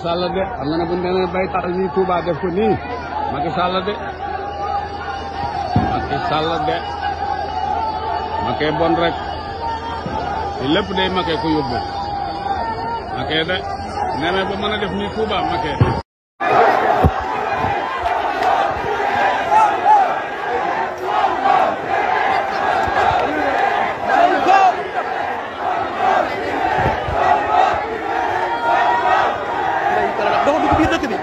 Sall de xam nga ne bu ñu demee bay taal nii Touba def ko nii Macky Sall de Macky Sall de Macky bon rek te lépp day Macky ko yóbbu Macky de nemee ba mën a def nii Touba Macky dox dugg biir dëkk bi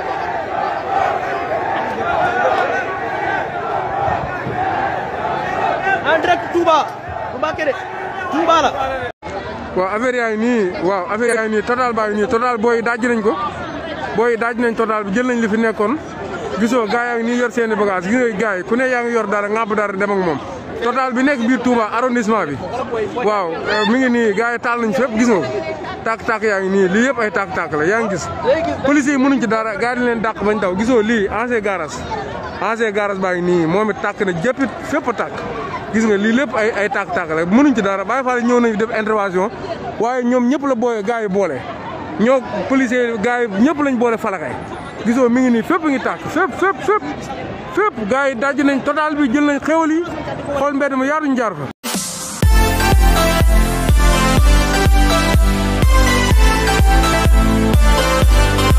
en direct Touba bu Mbacké de Touba la waaw affaire yaa ngi nii waaw affaire yaa ngi nii total baa ngi nii total booy daaj nañ ko booy daaj nañ total bi jël nañ li fi nekkoon gisoo gaa yaa ngi nii yor seeni bagage gis nga gaa yi ku ne yaa ngi yor dara ŋàbb dara dem ak moom total bi nekk biir Touba arrondissement bi waaw mi ngi nii gaa yi taal nañ fépp gis nga ko tàkk-tàkk yaa ngi nii lii yëpp ay tàkk-tàkk la yaa ngi gis police yi mënuñ ci dara gaa yi leen dàq bañ daw gisoo lii ancien garage ancien garage baa ngi nii moom it tàkk na jëppit fépp a tàkk gis nga lii lépp ay ay tàkk-tàkk la mënuñ ci dara Baye Fall ñëw nañu def intervention waaye ñoom ñëpp la booye gaa yi boole ñoo policier gaa yi ñëpp lañ boole falakay gisoo mi ngi nii fépp ngi tàkk fépp fépp fépp fépp gaa yi daj nañ total bi jël nañ xéwal yi xool mbedd ma yaatuñ jaar fa Thank you.